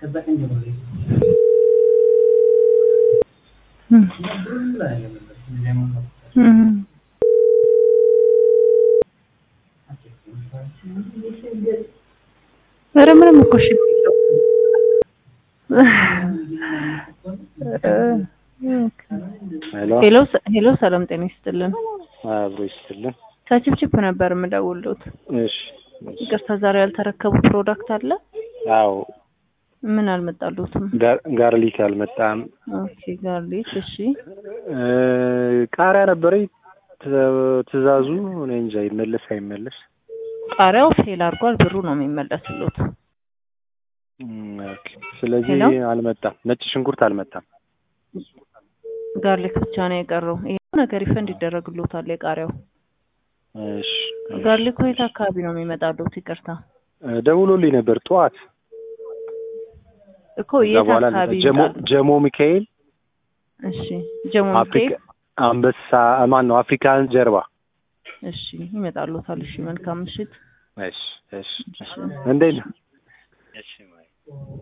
ኧረ ምንም እኮ እሺ ሄሎ ሄሎ፣ ሰላም ጤና ይስጥልን። አብሮ ይስጥልን። ከችፕችፕ ነበር የምደውልዎት። እሺ ይቅርታ ዛሬ ያልተረከቡ ፕሮዳክት አለ? አዎ ምን አልመጣልዎትም? ጋር- ጋርሊክ አልመጣም። ኦኬ ጋርሊክ። እሺ እ ቃሪያ ነበረኝ ት- ትእዛዙ እኔ እንጃ ይመለስ አይመለስ። ቃሪያው ፌል አድርጓል። ብሩ ነው የሚመለስልዎት። እም፣ ኦኬ። ስለዚህ ሄሎ? አልመጣም። ነጭ ሽንኩርት አልመጣም። ጋርሊክ ብቻ ነው የቀረው። ይሄ ነገር ይፈንድ ይደረግልዎታል። የቃሪያው እሺ እሺ። ጋርሊክ የት አካባቢ ነው የሚመጣልዎት? ይቅርታ እ ደውሎልኝ ነበር ጠዋት። እኮ ከዛ የት በኋላ አካባቢ ጀሞ ይመጣል? ጀሞ ሚካኤል እሺ ጀሞ አፍሪካ ሚካኤል። አንበሳ ማን ነው አፍሪካን ጀርባ። እሺ ይመጣልዎታል። እሺ መልካም ምሽት። እሺ እሺ። እሺ እንዴት ነው?